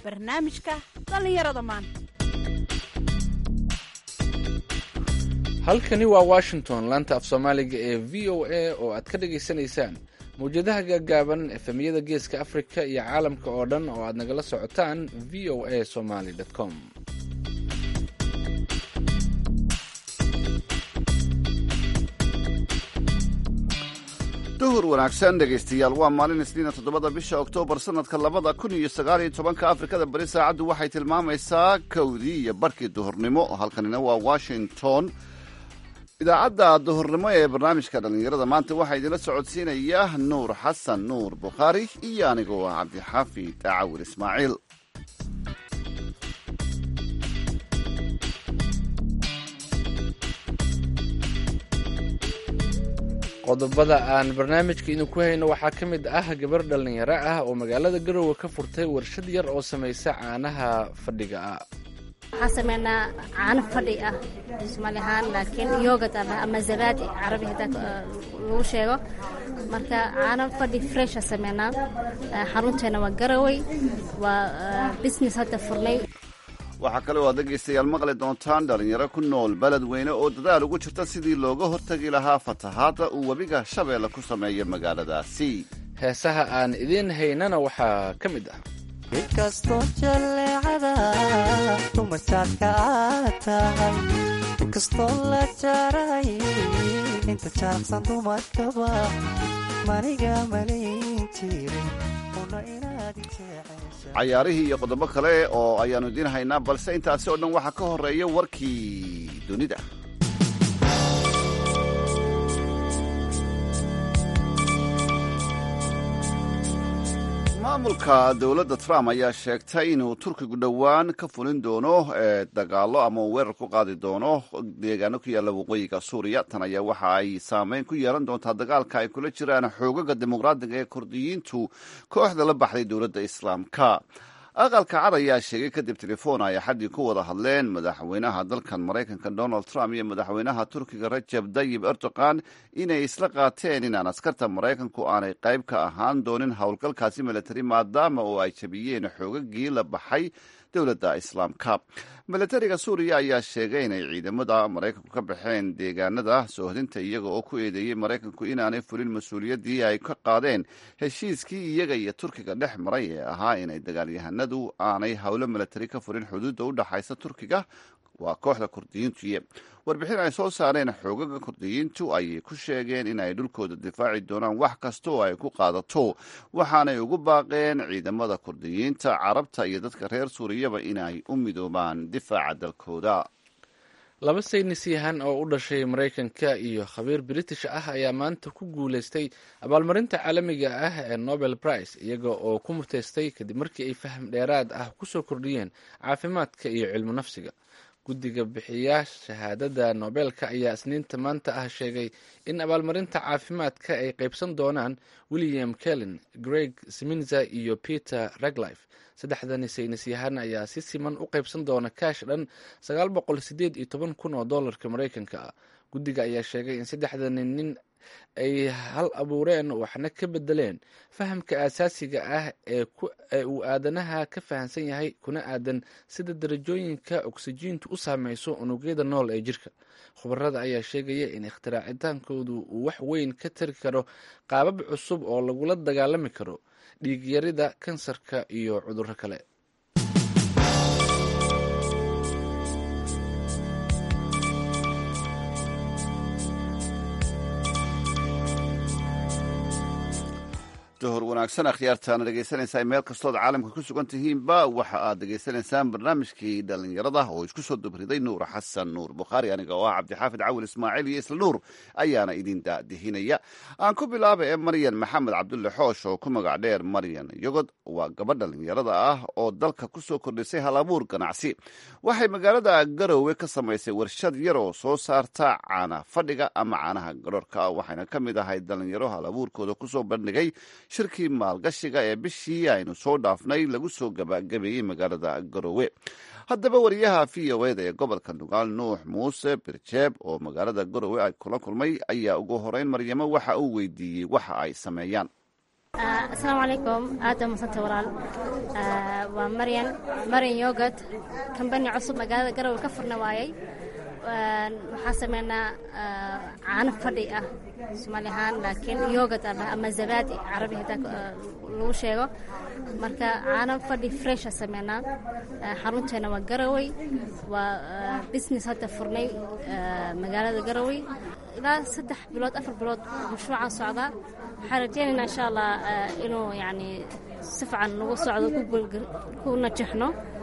barnaamijka dhallinyarada maanta halkani waa washington laanta af soomaaliga ee v o a oo aad ka dhagaysanaysaan mawjadaha gaagaaban efemyada geeska afrika iyo caalamka oo dhan oo aad nagala socotaan v o a somaly com duhur wanaagsan dhegaystayaal waa maalin isniina toddobada bisha oktoobar sannadka labada kun iyo sagaal iyo tobanka afrikada bari saacaddu waxay tilmaamaysaa kowdii iyo barhkii duhurnimo halkanina waa washington idaacadda duhurnimo ee barnaamijka dhallinyarada maanta waxaa idinla socodsiinaya nuur xasan nuur bukhaari iyo anigoo ah cabdixaafi daacawil ismaaciil qodobada aan barnaamijka idinku hayno waxaa ka mid ah gabar dhallinyaro ah oo magaalada garowe ka furtay warshad yar oo samaysa caanaha fadhiga ah waxaan sameynaa caano fadhi ah soomaali ahaan laakiin yogad ama zabaadi carabi hadaa lagu sheego marka caano fadhi fresha sameynaa xarunteena waa garawey waa business hadda furnay waxaa kale oo aad dhegaystayaal maqli doontaan dhallinyaro ku nool beled weyne oo dadaal ugu jirta sidii looga hortagi lahaa fatahaadda uu webiga shabeelle ku sameeya magaaladaasi heesaha aan idiin haynana waxaa ka mid ah inkastoo jalleecada dumarjaadka aad tahay inkastoo la jaaray inta jaaqsan dumarkaba maniga malayn jirin una inaad jecesha cayaarihii iyo qodobo kale oo ayaannu idiin haynaa balse intaasi oo dhan waxaa ka horreeya warkii dunida maamulka dowladda trump ayaa sheegtay inuu turkigu dhowaan ka fulin doono dagaallo ama uu weerar ku qaadi doono deegaano ku yaalla waqooyiga suuriya tan ayaa waxa ay saameyn ku yeelan doontaa dagaalka ay kula jiraan xoogaga dimuqraadiga ee kurdiyiintu kooxda la baxday dowladda islaamka aqalka cad ayaa sheegay kadib telefoon ay axaddii ku wada hadleen madaxweynaha dalkan maraykanka donald trump iyo madaxweynaha turkiga rajab dayib erdogan inay isla qaateen inaan askarta maraykanku aanay qayb ka ahaan doonin howlgalkaasi milatari maadaama oo ay jabiyeen xoogagii la baxay dowladda islaamka milatariga suuriya ayaa sheegay inay ciidamada maraykanku ka baxeen deegaanada soohdinta iyaga oo ku eedeeyey maraykanku inaanay fulin mas-uuliyaddii ay ka qaadeen heshiiskii iyaga iyo turkiga dhex maray ee ahaa inay dagaalyahanadu aanay howlo milatari ka fulin xuduudda u dhaxaysa turkiga waa kooxda kurdiyiintuye warbixin ay soo saareen xoogaga kurdiyiintu ayay ku sheegeen in ay dhulkooda difaaci doonaan wax kasta oo ay ku qaadato waxaanay ugu baaqeen ciidamada kurdiyiinta carabta iyo dadka reer suuriyaba inay u midoobaan difaaca dalkooda laba saynis yahan oo u dhashay maraykanka iyo khabiir british ah ayaa maanta ku guulaystay abaalmarinta caalamiga ah ee nobel prize iyaga oo ku muteystay kadib markii ay faham dheeraad ah kusoo kordhiyeen caafimaadka iyo cilmu nafsiga guddiga bixiya shahaadada nobeelka ayaa isniinta maanta ah sheegay in abaalmarinta caafimaadka ay qaybsan doonaan william kellin greg sminza iyo peter raglife saddexdani saynis yahan ayaa si siman u qaybsan doona kaash dhan sagaal boqol sideed iyo toban kun oo dollarka maraykanka ah guddiga ayaa sheegay in saddexdani nin ay hal abuureen waxna ka bedeleen fahamka aasaasiga ah ee uu aadanaha ka fahamsan yahay kuna aadan sida darajooyinka oksijiintu u saameyso unugyada nool ee jirka khubarada ayaa sheegaya in ikhtiraacitaankoodu uu wax weyn ka tari karo qaabab cusub oo lagula dagaalami karo dhiigyarida kansarka iyo cudurro kale duhur wanaagsan akhyaartaana dhegaysanaysaa meel kastood caalamka ku sugan tihiinba waxa aad dhegaysanaysaan barnaamijkii dhallinyarada oo isku soo dubriday nuur xasan nuur bukhaari aniga oo ah cabdixaafid cawil ismaaciil iyo isla nuur ayaana idin daadihinaya aan ku bilaaba ee maryan maxamed cabdulle xoosh oo ku magac dheer maryan yogod waa gabadh dhallinyarada ah oo dalka ku soo kordhisay hal abuur ganacsi waxay magaalada garowe ka samaysay warshad yar oo soo saarta caana fadhiga ama caanaha garoorka waxayna ka mid ahay dhallinyaro hal abuurkooda kusoo bandhigay shirkii maalgashiga ee bishii aynu soo dhaafnay lagu soo gabagabeeyey magaalada garowe haddaba wariyaha v o eda ee gobolka nugaal nuux muuse birjeeb oo magaalada garowe ay kula kulmay ayaa ugu horeyn maryamo waxa uu weydiiyey waxa ay sameeyaan asalaamu calaykum aad baa madsantay walaal waa maryan maryan yogad kambani cusub magaalada garowe ka furna waayey waxaa sameynaa caano fadhi ah soomaali ahaan laakiin yogad ah ama zabaadi carabi hadaa lagu sheego marka caano fadhi fresha sameynaa xarunteena waa garawey waa business hadda furnay magaalada garawey ilaa saddex bilood afar bilood mashruucaan socdaa waxaan rajeynaynaa insha allah inuu yani si fican nagu socdo ku najixno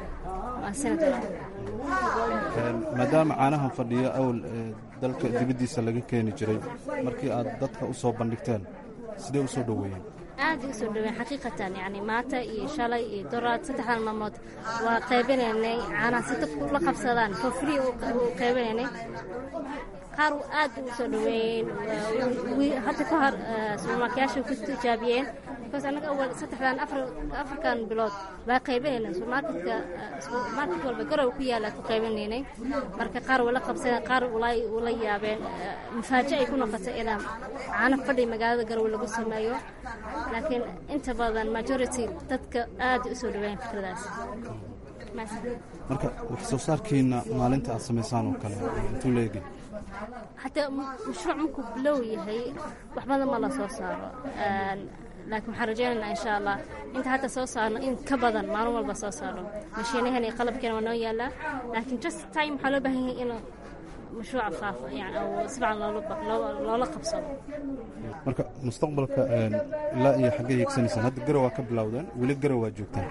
maadaama caanahan fadhiyo awl dalka dibaddiisa laga keeni jiray markii aad dadka u soo bandhigteen sidee u soo dhoweeyeen aad u soo dhaweyn xaqiiqatan yani maanta iyo shalay iyo doraad saddexdan maalmood waa qaybinaynay caanaha si dadku la qabsadaan for free u qaybinaynay qaar aad u soo dhaweeyeen hadda ka hor suumarkayaasha ku tijaabiyeen because anaga awal saddexdan afarkan bilood waa qaybinaynay suumarketka suumarket walba garow ku yaala ku qaybinaynay marka qaar wala qabsadeen qaar ula yaabeen mafaajo ay ku noqotay inaa caano fadhi magaalada garowe lagu sameeyo laakiin inta badan majority dadka aad u soo dhaweeyeen fikradaas marka wax soo saarkiina maalinta aad samaysaan oo kale intuu leegi hataa mashruuc markuu bilow yahay wax badan ma la soo saaro laakiin waxaan rajaynaynaa insha allah inta hadda soo saarno in ka badan maalin walba soo saarno mashiinahan iyo qalabkeena waa noo yaalaa laakiin just time waxaa loo baahan yahay inuu mashruuca faafo yani si fican loola qabsado marka mustaqbalka ilaa iyo xaggee hiigsanaysaan hadda garow waa ka bilowdeen weli garow waa joogtaan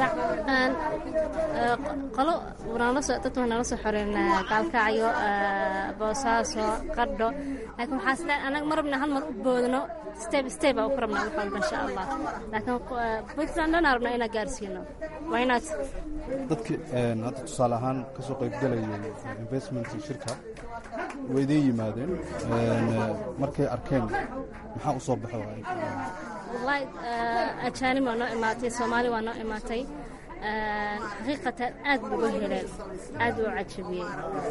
qolo dad waa nala soo xoreen gaalkacyo boosaaso qardho laakiin waxaa sida anaga ma rabna hal mar u boodno step step aa ku rabna wax walba insha allah laakiin puntland dhan aa rabna inaan gaarsiino waa inaad dadkii hadda tusaale ahaan ka soo qaybgalayay investment shirka way idiin yimaadeen markay arkeen maxaa u soo baxo wallahi ajaanib waa noo imaatay soomaali waa noo imaatay xaqiiqatan aad buga heleen aad u cajabiyey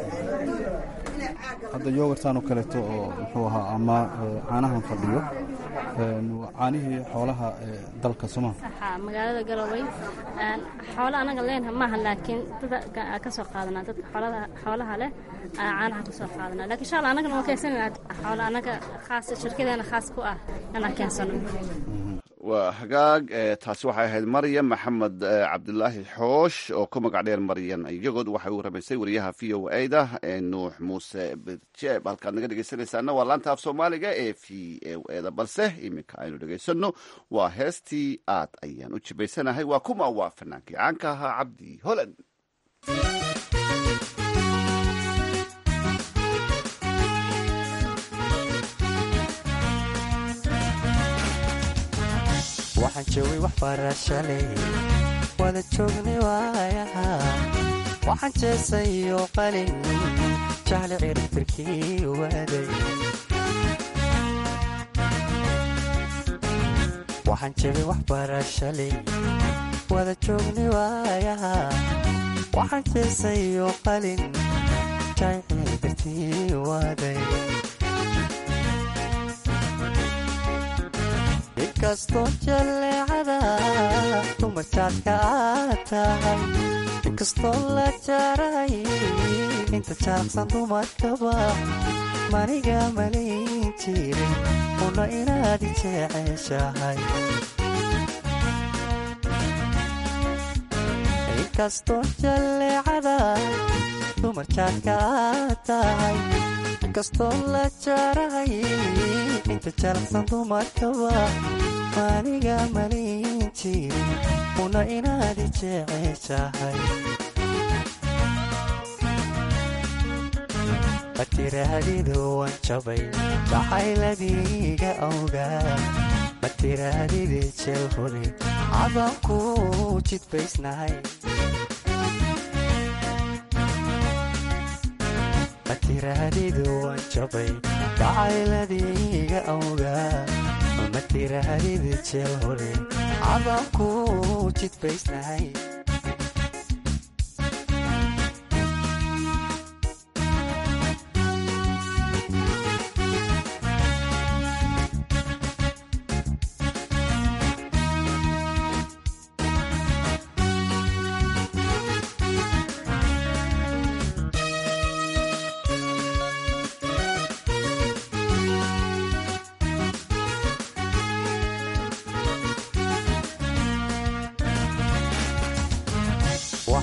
hadda yogartaan oo kaleeto oo muxuu ahaa ama caanahan fadhiyo caanihii xoolaha dalka sooma saxa magaalada garowe xoolo anaga leenha maaha laakiin dada ka soo qaadanaa dadka xoolaha leh caanaha ka soo qaadanaa lakin insha allah anagana waan keensanayna xoolo anaga khaas shirkadeena khaas ku ah inaan keensano waa hagaag taasi waxay ahayd maryan maxamed cabdilaahi xoosh oo ku magac dheer maryan iyagood waxay u ramaysay wariyaha v o a da nuux muuse birjeeb halkaad naga dhegeysanaysaana waa laanta af soomaaliga ee v o e da balse iminka aynu dhegaysano waa heestii aad ayaan u jibaysanahay waa kuma waa fanaankii caanka ahaa cabdi holan waxaan joogay wax barashaley wada joognay waayaha waxaan jeesayo qalin jahli ciribtirkii waaday waxaan joogay wax barashaley wada joognay waayaha waxaan jeesayo qalin jahli ciribtirkii waaday inkastoo jalleecada dumarjaadka aad tahay inkastoo la jaaray inta jaaqsan dumarkaba maniga malayn jiray una inaad i jeceshahay inkastoo jalleecada dumarjaadka aad tahay inkastoo la jaaray inta jalaqsan dumarkaba maniga malayn jirin una inaad i jeceshahay ma tiraahdidu wan jabay jacayladiiga awgaa ma tirahdidi jeel hore cadanku jidbaysnahay ma tiraahdidu wan jabay jacayladiiga awgaa ma tirahdidi jeel hore cadanku jidbaysnahay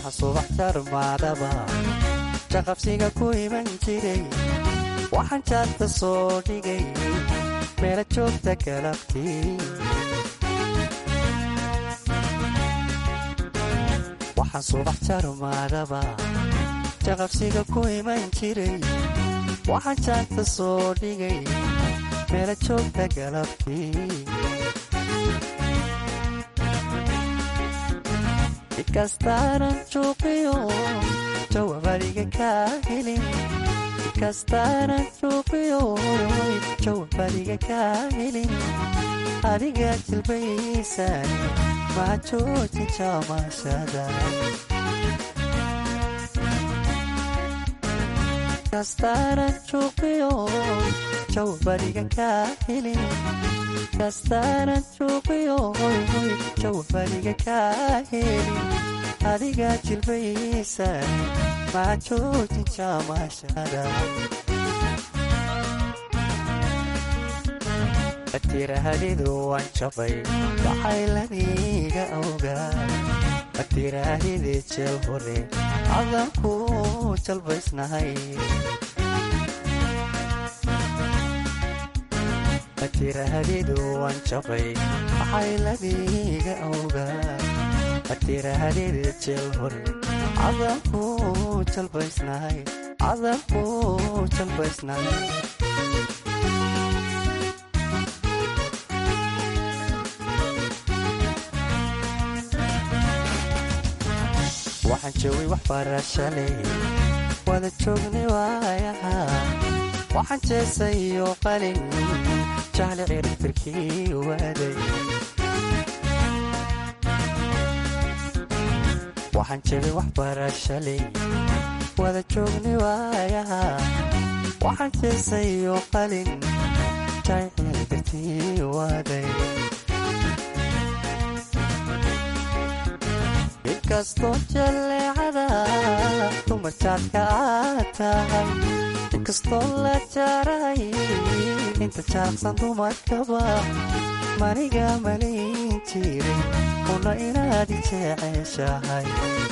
waxa subax jarmaadaba jaqabsiga ku iman jiray waxaan jaadka soo dhigay meela joogta galabtii waxaan subax jarmaadaba jaqabsiga ku iman jiray waxaan jaadka soo dhigay meela joogta galabtii ikastaanan juuqiyo jawabadiga kaa helin ikastaanan juuqiyo jawabadiga kaa helin adiga jilbaysan maa joojin jaamashada ikastaanan juuqiyo jawabadiga kaa helin ikastaanan juuqiyo jawabadiga kaa helin adiga jilbaysan maa joojin jaamashada atiraahdidu waan jabay waxaylaniga awgaa atiraahidi jeel hore cadanku jalbaysnahay atiraahdidu waan jabay waxaylaniga awgaa atiraahdidu jeel hore cadanku jalbaysnahay cadanku jalbaysnahay waxaan joogay wax barashaley wada joognay waayaha waxaan jeesay iyo qalin jahli ciribtirkii waaday waxaan joogay wax barashaley wada joognay waayaha waxaan jeesay iyo qalin jahli ciribtirkii waaday inkastoo jalleecada dumar jaadka aad tahay inkastoo la jaaray inta jaaqsan dumarkaba maniga malayn jiray una inaad i jeceshahay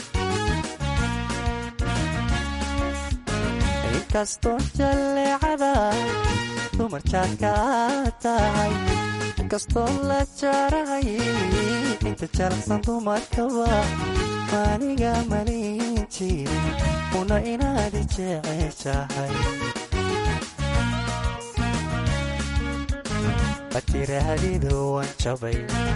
inkastoo jalleecada dumar jaadka aad tahay inkastoo la jaaray inta jalaqsan dumarkaba maniga malayn jiray una inaad i jeceshahay matiraahdidu waan jabay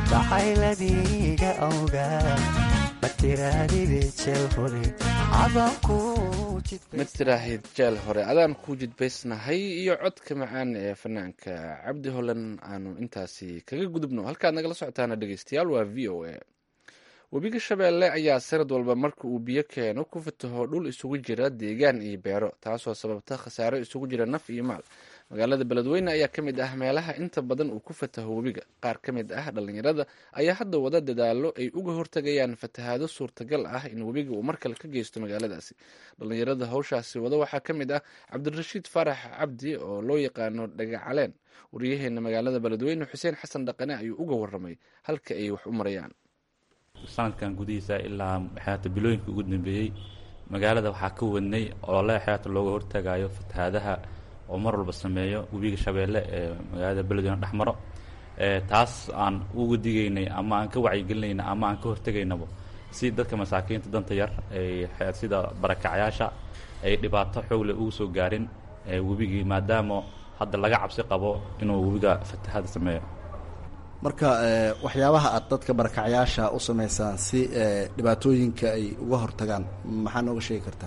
jacayladiga awgaa matirahdidi jeel hore cadanku ma tiraahid jeel hore adaan ku jidbaysnahay iyo codka macaan ee fanaanka cabdi holan aanu intaasi kaga gudubno halkaad nagala socotaana dhegeystayaal waa v o a webiga shabeelle ayaa sanad walba marka uu biyo keeno ku fataho dhul isugu jira deegaan iyo beero taasoo sababta khasaaro isugu jira naf iyo maal magaalada beledweyne ayaa ka mid ah meelaha inta badan uu ku fataho webiga qaar ka mid ah dhallinyarada ayaa hadda wada dadaalo ay uga hortagayaan fatahaado suurtagal ah in webiga uu markale ka geysto magaaladaasi dhallinyarada hawshaasi wada waxaa ka mid ah cabdirashiid faarax cabdi oo loo yaqaano dhagacaleen waryaheena magaalada beledweyne xuseen xasan dhaqane ayuu uga waramay halka ay wax u marayaan sanadkan gudihiisa ilaa xeata bilooyinka ugu dambeeyey magaalada waxaa ka wadnay olole xeata looga hortagayo fatahaadaha oo mar walba sameeyo webiga shabeelle ee magaalada beledweyne dhexmaro taas aan uga digaynay ama aan ka wacyigelinayna ama aan ka hortegaynaba si dadka masaakiinta danta yar ay sida barakacyaasha ay dhibaato xoogle ugu soo gaarin webigii maadaama hadda laga cabsi qabo inuu webiga fatahaada sameeyo marka waxyaabaha aad dadka barakacyaasha u samaysaan si dhibaatooyinka ay uga hortagaan maxaa nooga sheegi kartaa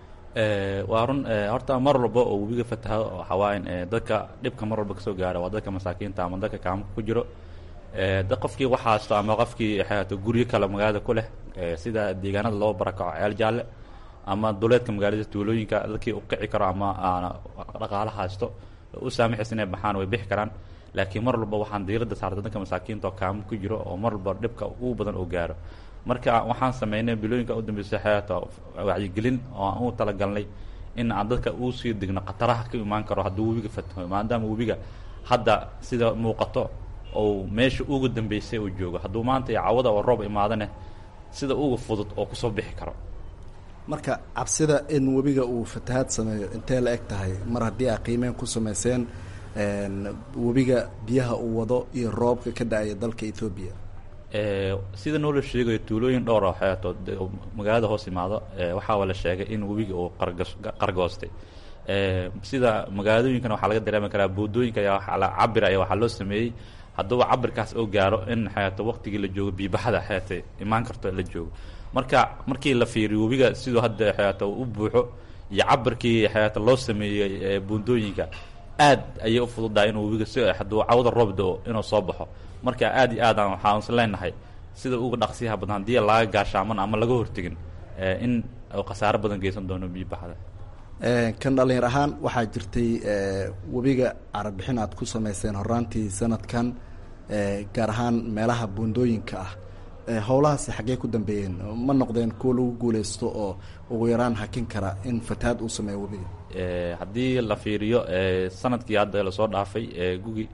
waa run horta mar walba oo webiga fataho waxaa waa in dadka dhibka mar walba kasoo gaara waa dadka masaakiinta ama dadka kaamka ku jiro da qofkii waxaasto ama qofkii xeato guryo kale magaalada ku leh sida deegaanada loo barakaco ceel jaalle ama duleedka magaalada tuulooyinka dadkii u qici karo ama dhaqaalo haysto u saamaxaysa inay baxaan way bixi karaan laakiin mar walba waxaan diiradda saarta dadka masaakiinta oo kaamo ku jiro oo mar walba dhibka ugu badan oo gaaro marka waxaan sameynay bilooyinka u dambeysay xeata wacyigelin oo aan u talagalnay in aan dadka uu sii digno khataraha ka imaan karo hadduu webiga fataho maadaama webiga hadda sida muuqato ou meesha ugu dambeysay uu joogo hadduu maanta iyo cawada oo roob imaadane sida uga fudud oo kusoo bixi karo marka cabsida in webiga uu fatahaad sameeyo intee la eg tahay mar haddii aa qiimeyn ku sameyseen webiga biyaha uu wado iyo roobka ka da-aya dalka ethoobiya sida noola sheegayo tuulooyin dhowr oo xeeto magaalada hoos imaado waxaa la sheegay in webiga uu qargas qargoostay sida magaaladooyinkan waxaa laga dareemi karaa boodooyinka ayaa la cabir aya waxaa loo sameeyey hadduuba cabirkaas oo gaaro in xeeto waqtigii la joogo biibaxada xeete imaan karto la joogo marka markii la fiiriyo webiga siduu hadda xeeto u buuxo iyo cabirkii xeeto loo sameeyey buundooyinka aad ayay u fududahay inuu webiga si hadduu cawda roob do-o inuu soo baxo marka aad iyo aadaan waxaan is leenahay sida uga dhaqsiyaha badan haddii laga gaashaaman ama laga hortegin in khasaaro badan geysan doono biibaxda kan dhalinyar ahaan waxaa jirtay webiga carabixin aad ku sameyseen horaantii sanadkan gaar ahaan meelaha buundooyinka ah howlahaasi xaggee ku dambeeyeen ma noqdeen kuwa lagu guuleysto oo ugu yaraan hakin kara in fatahaad uu sameeyo webiga haddii la fiiriyo sanadkii hadda lasoo dhaafay gugi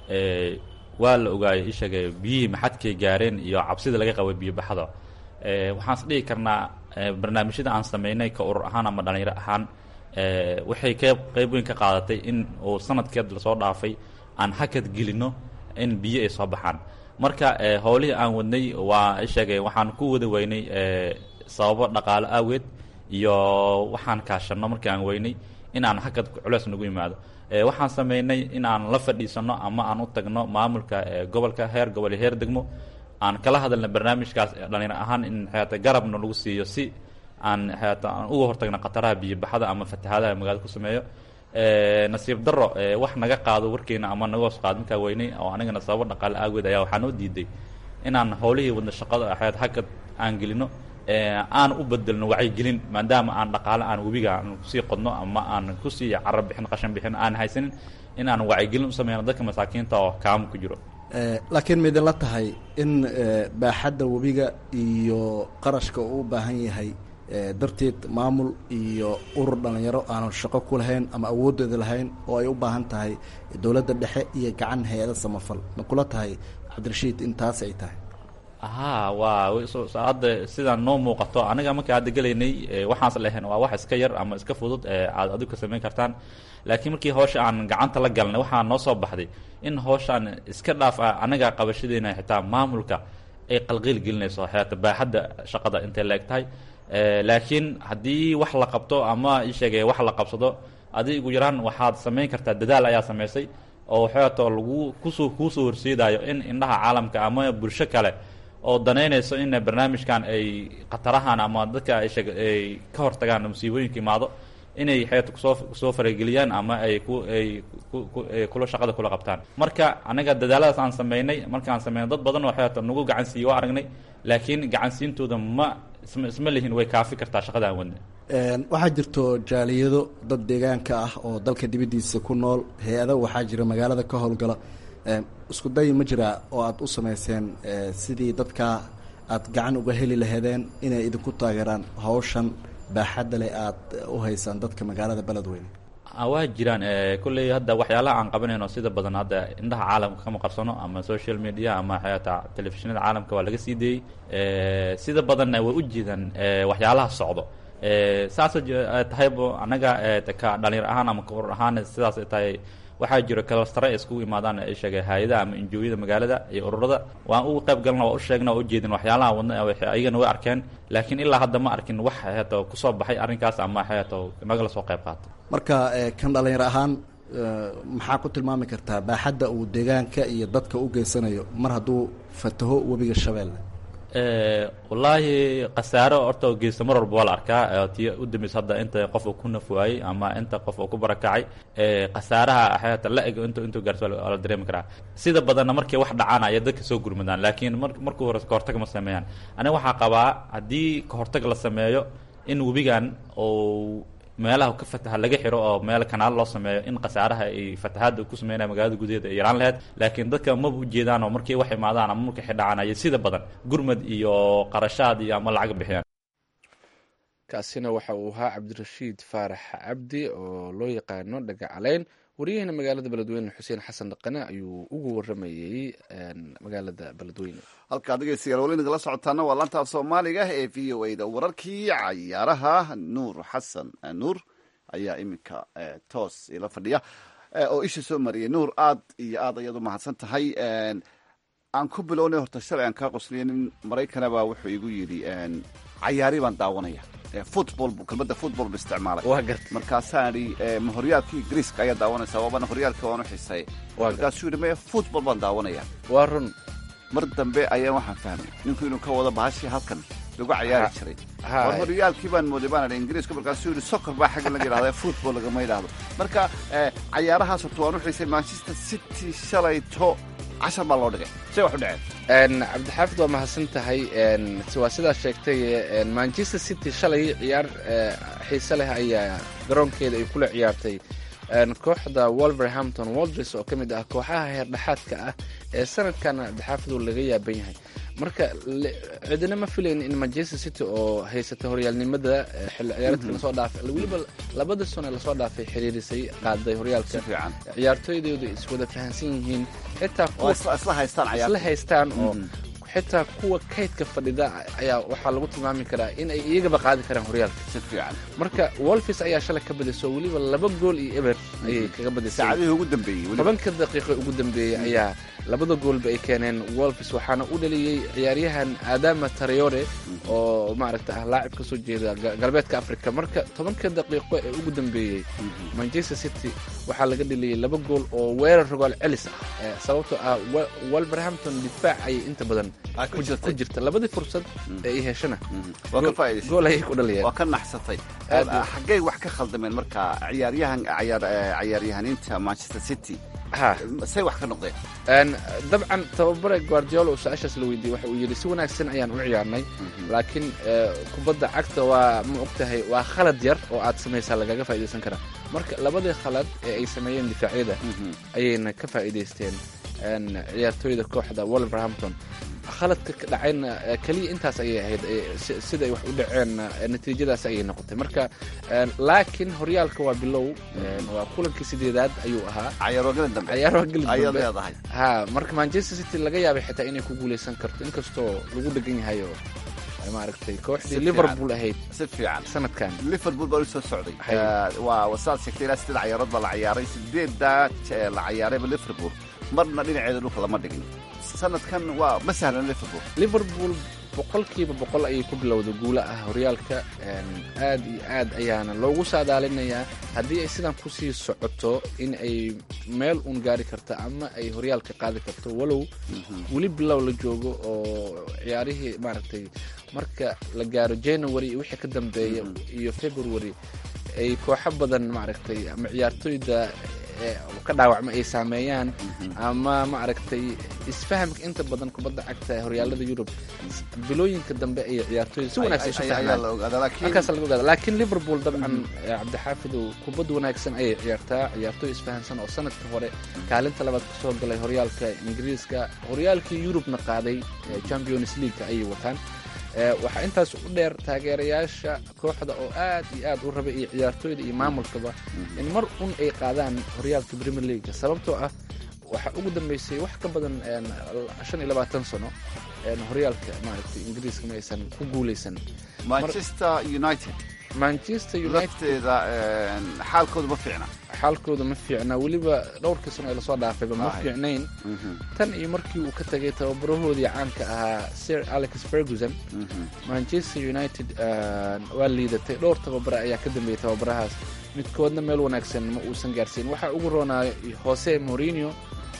waa la ogaayay ishaga biyihii maxadkay gaareen iyo cabsida laga qabay biyobaxda waxaan is dhihi karnaa barnaamijyada aan sameynay ka urur ahaan ama dhalinyaro ahaan waxay qeyb qeyb weyn ka qaadatay in uu sanadkeed lasoo dhaafay aan hakad gelino in biyo ay soo baxaan marka howlihii aan wadnay waa isheegay waxaan ku wada weynay sababo dhaqaalo aaweed iyo waxaan kaashano markii aan weynay in aan hakad culeys nagu yimaado waxaan sameynay in aan la fadhiisano ama aan u tagno maamulka gobolka heer gobol iyo heer degmo aan kala hadalna barnaamijkaas dhalinyar ahaan in xeata garabna lagu siiyo si aan xeata aan uga hortagno khataraha biyobaxada ama fatahaadaha magaalada ku sameeyo nasiib daro wax naga qaado warkeena ama naga hoos qaado markaa weynay oo anigana sababo dhaqaale aageed ayaa waxaa noo diiday inaan howlihii wadna shaqada xeat hakad aan gelino aan u bedelno wacyigelin maadaama aan dhaqaale aan webiga aan kusii qodno ama aan kusii carab bixin qashan bixin aan haysanin in aan wacyigelin u sameyno dadka masaakiinta oo kaamo ku jiro laakiin maidinla tahay in baaxadda webiga iyo qarashka uu u baahan yahay darteed maamul iyo urur dhalinyaro aanan shaqo ku lahayn ama awoodooda lahayn oo ay u baahan tahay dowladda dhexe iyo gacan hay-ada samafal ma kula tahay cabdirashiid in taas ay tahay haa waa hadda sidaan noo muuqato aniga marka hadda gelaynay waxaans lehen waa wax iska yar ama iska fudud aad adigu ka samayn kartaan laakiin markii hawsha aan gacanta la galnay waxaa noo soo baxday in hawshaan iska dhaaf ah anaga qabashadeena xitaa maamulka ay qalqiil gelinayso xeata baaxadda shaqada intay la eg tahay laakiin haddii wax la qabto ama isheegay wax la qabsado adi ugu yaraan waxaad samayn kartaa dadaal ayaa samaysay oo xeeto lagu kusoo kuusoo horseedayo in indhaha caalamka ama bulsho kale oo danaynayso in barnaamijkan ay khatarahan ama dadka aysheg ay ka hortagaan musiibooyinka imaado inay xeeto kusoo kusoo farageliyaan ama ay ku ay kula shaqada kula qabtaan marka anaga dadaaladaas aan sameynay markaan sameynay dad badan oo xeeto nagu gacan siiye waa aragnay laakiin gacansiintooda ma isma isma lihin way kaafi kartaa shaqada aan wadnay waxaa jirto jaaliyado dad deegaanka ah oo dalka dibaddiisa ku nool hay-ada waxaa jira magaalada ka howlgala isku day ma jiraa oo aada u sameyseen sidii dadka aad gacan uga heli laheedeen inay idinku taageeraan hawshan baaxadda leh aada u haysaan dadka magaalada beledweyne waa jiraan kolley hadda waxyaalaha aan qabanayno sida badan hadda indhaha caalamka kama qarsano ama social media ama xayaata telefishinada caalamka waa laga sii deeyey sida badanna way u jeedaan waxyaalaha socdo saasoo tahaybo annaga ka dhalinyar ahaan ama kaurur ahaan sidaas ay tahay waxaa jiro kalastare ay iskugu imaadaan sheegay hay-adaha ama injooyada magaalada iyo ururada waan uga qayb galna waa u sheegna waa ujeedin waxyaalaha wadna ayagana way arkeen laakiin ilaa hadda ma arkin wax heeto kusoo baxay arrinkaas ama heeto nagala soo qayb qaata marka kan dhalinyar ahaan maxaa ku tilmaami kartaa baaxadda uu deegaanka iyo dadka u geysanayo mar hadduu fataho webiga shabeelle wallaahi khasaaro horta geysta mar walba waa la arkaa tii u dambaysa hadda inta qof uu ku naf waayey ama inta qof uu ku barakacay khasaaraha xeeta la eg intu intuu gaarto waa la dareemi karaa sida badanna markay wax dhacaan ayay dadka soo gurmadaan laakiin mar markuu hore kahortag ma sameeyaan aniga waxaa qabaa haddii kahortag la sameeyo in webigan uu meelaha ka fataha laga xiro oo meel kanaal loo sameeyo in khasaaraha ay fatahaadda ku sameynaya magaalada gudaheeda ay yaraan laheyd laakiin dadka maba ujeedaan oo markay wax imaadaan ama markay xidhacaan ayay sida badan gurmad iyo qarashaad iyo ama lacag bixiyaan kaasina waxa uu ahaa cabdirashiid faarax cabdi oo loo yaqaano dhagacaleyn wariyahena magaalada beledweyne xuseen xasan dhaqane ayuu ugu waramayey magaalada beledweyne halkaa dhegeystayaal weli nagala socotaana waa laanta af soomaaliga ee v o a da wararkii cayaaraha nuur xasan nuur ayaa iminka toos ila fadhiya oo isha soo mariyay nuur aad iyo aad ayaad u mahadsan tahay aan ku bilownay horta shalay aan kaa qosliyay nin maraykanabaa wuxuu igu yidhi cayaari baan daawanaya football kelmadda football bu isticmaalay waa garta markaasaan idhi ma horyaalkii ingiriiska ayaa daawanaysaa waabana horyaalka waan u xisay markaasuu yidhi maya football baan daawanaya waa run mar dambe ayaan waxaan fahmay ninku inuu ka wado bahashii halkan lagu cayaari jiray war horyaalkii baan mooday baan idhi ingiriiska markaasuu yidhi soccer baa xaggan laga yidhahda football lagama yidhaahdo marka cayaarahaas horta waan u xisay manchester city shalayto cashar baa loo dhigay say wax u dhaceen cabdixaafid waa mahadsan tahay waa sidaa sheegtay manchester city shalay ciyaar xiise leh ayaa garoonkeeda ay kula ciyaartay kooxda wolverhampton waldres oo ka mid ah kooxaha heerdhexaadka ah ee sanadkan cabdixaafid laga yaaban yahay marka cidina ma filayn in manchester city oo haysata horyaalnimada xilli ciyaareedka lasoo dhaafay weliba labada sano lasoo dhaafay xiriirisay qaaday horyaalka ciyaartooydoodu iswada fahansan yihiin xitaa isla haystaan oo xitaa kuwa kaydka fadhida ayaa waxaa lagu tilmaami karaa in ay iyagaba qaadi karaan horyaalka marka wolfis ayaa shalay ka badisay oo weliba laba gool iyo eber ayay kaga badisay tobanka daqiiqo ugu dambeeyey ayaa labada goolba ay keeneen wolfis waxaana u dhaliyey ciyaaryahan adama tarayore oo maaragta ah laacib ka soo jeeda galbeedka africa marka tobanka daqiiqo ee ugu dambeeyey manchester city waxaa laga dhaliyey laba gool oo weerar rogaal celis ah sababtoo ah wolverhampton difaac ayay inta badan ku jirta labadii fursad ee ay heshana gool ayay ku dhaliyeen waa ka naxsatay xaggay wax ka khaldameen marka ciyaaryahan ciyaaryahaniinta manchester city say wax ka noqdeen dabcan tababare guardiolo su-aashaas la weydiiyey waxa uu yidhi si wanaagsan ayaan u ciyaarnay laakiin kubadda cagta waa ma og tahay waa khalad yar oo aad samaysaa lagaga faaidaysan karaa marka labadii khalad ee ay sameeyeen difaacyada ayayna ka faa'iidaysteen ciyaartooyda kooxda wolverhampton khaladka ka dhacayna keliya intaas ayay ahayd siday wax u dhaceen natiijadaas ayay noqotay marka laakiin horyaalka waa bilow waa kulankii sideedaad ayuu ahaa cayaarogeli ha marka manchester city laga yaabay xitaa inay ku guuleysan karto inkastoo lagu dhegan yahay oo maaragtay kooxdii liverpool ahayd si fiican sanadkan liverpool baa u soo socday waa saad sheegtay ilaa sideed cayaarood baa la ciyaaray sideeddaa la cayaarayba liverpool marna dhinaceeda dhulka lama dhigin sanadkan waa ma sahlan liverpool liverpool boqolkiiba boqol ayay ku bilowda guula ah horyaalka aad iyo aad ayaana loogu saadaalinayaa haddii ay sidan kusii socoto in ay meel uun gaari karto ama ay horyaalka qaadi karto walow weli bilow la joogo oo ciyaarihii maaragtay marka la gaaro january iyo wixii ka dambeeya iyo february ay kooxo badan maaragtay ama ciyaartooyda ka dhaawacma ay saameeyaan ama maaragtay isfahamka inta badan kubadda cagta ee horyaalada yurub bilooyinka dambe ay ciyaartooyda si wanaagsan isu fahmaanhalkaas laga ogaada laakiin liverpool dabcan cabdixaafidow kubad wanaagsan ayay ciyaartaa ciyaartooy isfahansan oo sanadka hore kaalinta labaad kasoo galay horyaalka ingiriiska horyaalkii yurubna qaaday champions league ayay wataan waxaa intaas u dheer taageerayaasha kooxda oo aad iyo aad u raba iyo ciyaartooyda iyo maamulkaba in mar un ay qaadaan horyaalka premier league sababtoo ah waxaa ugu dambeysay wax ka badan shan iyo labaatan sano horyaalka maaragtay ingiriiska ma aysan ku guuleysan manchester united manchester unitedda xaalkooda ma fiicna xaalkooda ma fiicna weliba dhowrkii sano ee lasoo dhaafayba ma fiicnayn tan iyo markii uu ka tagay tababarahoodii caanka ahaa sir alex ferguson manchester united waa liidatay dhowr tababare ayaa ka dambeeyay tababarahaas midkoodna meel wanaagsan ma uusan gaarsiin waxaa ugu roonaa jose morinio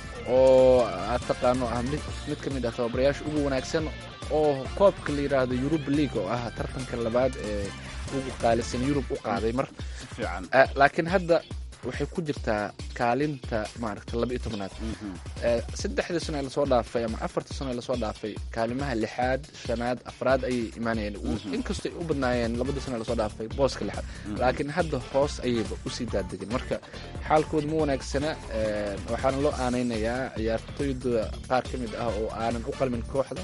oo aad taqaano ah mid ka mid ah tababarayaasha ugu wanaagsan oo koobka la yidhaahdo yuruba league oo ah tartanka labaad ee ugu qaalisan yurub u qaaday mar laakiin hadda waxay ku jirtaa kaalinta maaragta laba iyo tobnaad Eh, saddexdii sano ee lasoo dhaafay ama afartii sano ee lasoo dhaafay kaalimaha lixaad shanaad afraad ayay imaanayeen U- inkastoo ay u badnaayeen labadii sano ee lasoo dhaafay booska lixaad laakiin hadda hoos ayayba usii daadegeen marka xaalkooda ma wanaagsana eh, waxaana loo aanaynayaa ciyaartooyda qaar ka mid ah oo aanan u qalmin kooxda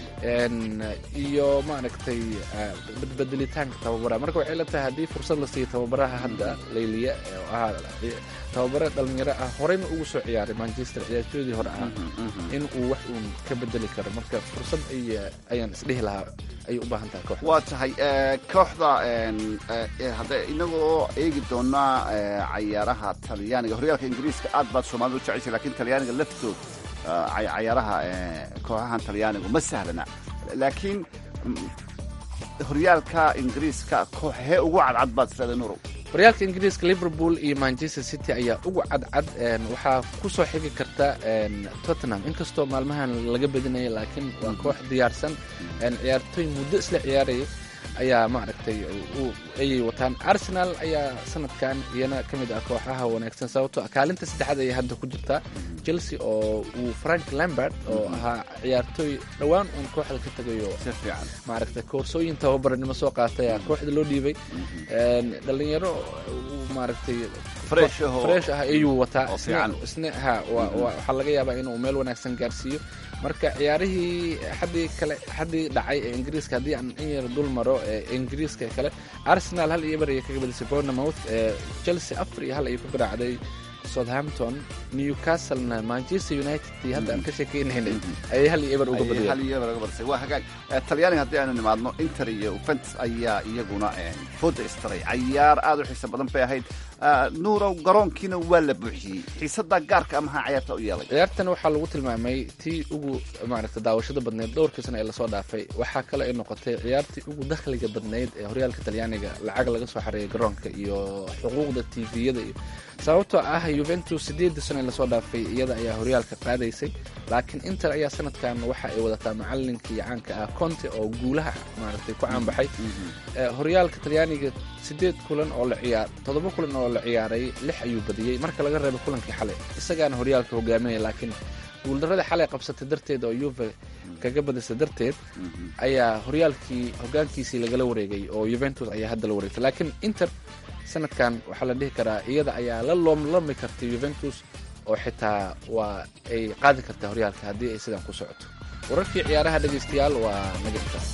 En, iyo maaragtay eh, badbedelitaanka tababaraha marka waxay la tahay haddii fursad la siiyo tababaraha hadda layliya ee oo ahaa tababare dhalinyaro ah horeyna ugu soo ciyaaray manchester ciyaartooydii hore ah in uu wax uun ka bedeli karo marka fursad ay- ayaan isdhihi lahaa ayay u baahan tahay kooxda waa tahay eh, kooxda en, eh, eh, hadda inagoo eegi doonaa eh, cayaaraha talyaaniga horyaalka ingiriiska aad baad soomaalida u jeceshay lakin talyaaniga laftood eh, cay- cayaaraha eh, kooxahan talyaanigu ma sahlana laakiin mm, horyaalka ingiriiska kooxee ugu cadcad baad isleedahay nurow horyaalka ingiriiska liverpool iyo manchester city ayaa ugu cadcad en, waxaa ku soo xigi karta en, tottenham inkastoo maalmahan laga badinaya laakiin waa koox diyaarsan en, ciyaartooy muddo isla ciyaaraya ayaa maaragtay u- ayay wataan arsenal ayaa sanadkan iyana ka mid ah kooxaha wanaagsan sababtoo ah kaalinta saddexaad ayay hadda ku jirtaa chelsea oo uu frank lambert oo ahaa ciyaartooy dhowaan uun kooxda ka tagayo si fiican maaragtay koorsooyin tababaranimo soo qaatay ayaa kooxda loo dhiibay En, dhalinyaro uu maaragtay Fresh ah oo- fresh ah ayuu wataa oo isna- fiican. isna ha waa- waa- waxaa laga yaabaa inuu meel wanaagsan gaarsiiyo marka ciyaarihii xaddii kale xaddii dhacay ee ingiriiska haddii aan in yar dul maro ee ingiriiska kale arsenal hal iyo bar ayay kaga badisay bournemouth ee chelsea afar iyo hal ayay ku garaacday southampton newcastlena manchester united tii hadda aan ka sheekeynaynay ayay hal iyo eber uga Ayay badiyeen hal iyo eber uga badisay waa hagaag Eh, talyaaniga haddii aynu nimaadno inter iyo juventus ayaa iyaguna eh, fooda istaray cayaar aad u xiiso badan bay ahayd Ah, nuurow garoonkiina waa la buuxiyey xiisadaa gaarka maxaa cayaarta u yeelay ciyaartan waxaa lagu tilmaamay tii ugu maaragta daawashada badneyd dhowrkii sano ee lasoo dhaafay waxaa kale ay noqotay ciyaartii ugu dakhliga badneyd ee horyaalka talyaaniga lacag laga soo xareeyay garoonka iyo xuquuqda tviyada iyo sababtoo ah juventus sideedii sano ee lasoo dhaafay iyada ayaa horyaalka qaadaysay laakiin inter ayaa sanadkan waxa ay wadataa macalinkii caanka ah conte oo guulaha maaragtay ku caanbaxay Eh, horyaalka talyaaniga sideed kulan oo la ciyaar toddoba kulan oo la ciyaaray lix ayuu badiyey marka laga reebo kulankii xalay isagaana horyaalka hogaaminaya laakiin guuldarada xalay qabsatay darteed oo yuve kaga badisay darteed ayaa horyaalkii hogaankiisii lagala wareegay oo juventus ayaa hadda la wareegtay laakiin inter sanadkan waxaa la dhihi karaa iyada ayaa la loomlami kartay juventus oo xitaa waa ay qaadi kartaa horyaalka haddii ay sidan ku socoto wararkii ciyaaraha dhegaystayaal waa naga intaas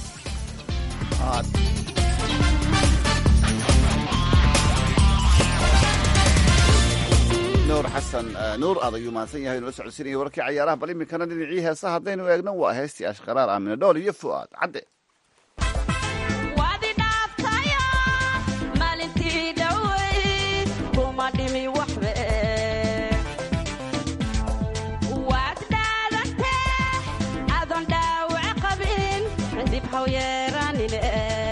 nuur xasan eh, nuur aad ayuu mahadsan yahay nala socodsiinaya warkii cayaaraha bal iminkana dhinacii heesaha haddaynu eegno waa heestii ashqaraar aamina dhool iyo fu'aad cadde waadi dhaaftayo maalintii dhowey kuma dhimi waxbe waad dhaadantee adoon dhaawac qabin dib haw yeeranine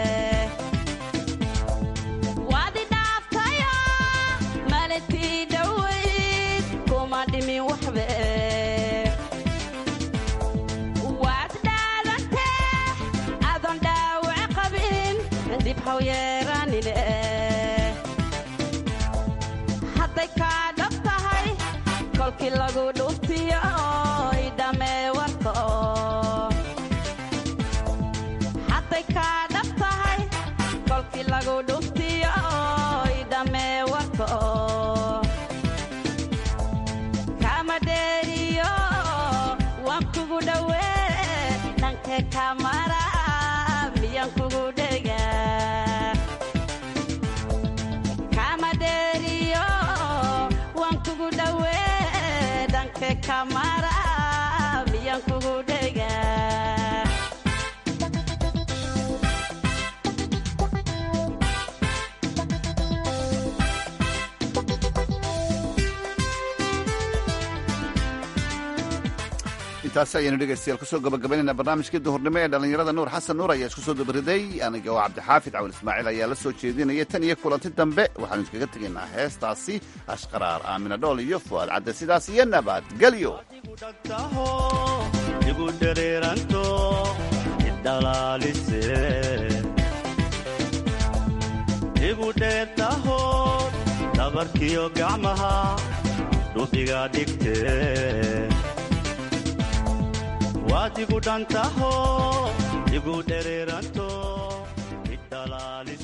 waadi dhaaftayo maalintii dhowey kuma dhimi waxbe waad dhaadantee adoon dhaawac qabin dib haw yeeranine hadday kaa dhab tahay kolkii lagu dhuftiyo idhamee warka hadday kaa dhab tahay kolkii lagu dhuftiyo idhamee warka kama dheeriyo waan kugu dhowee dhanke kamara miyaan kugu dhega kama dheeriyo waan kugu dhowee dhanke kamara miyaan kugu dhega intaasi ayaynu dhegaystayaal kusoo gabagabaynayna barnaamijkii duhurnimo ee dhallinyarada nuur xasan nuur ayaa isku soo dabariday aniga oo cabdixaafid cawil ismaaciil ayaa la soo jeedinaya tan iyo kulanti dambe waxaanu iskaga tegaynaa heestaasi ashqaraar aamina dhool iyo fu'aad cadde sidaas iyo nabadgelyo dhagtaho igu dhereeranto idhalaalise igu dheertaho dhabarkiyo gacmaha dhubiga dhigte waad igu dhantaho igu dhereeranto idhalaali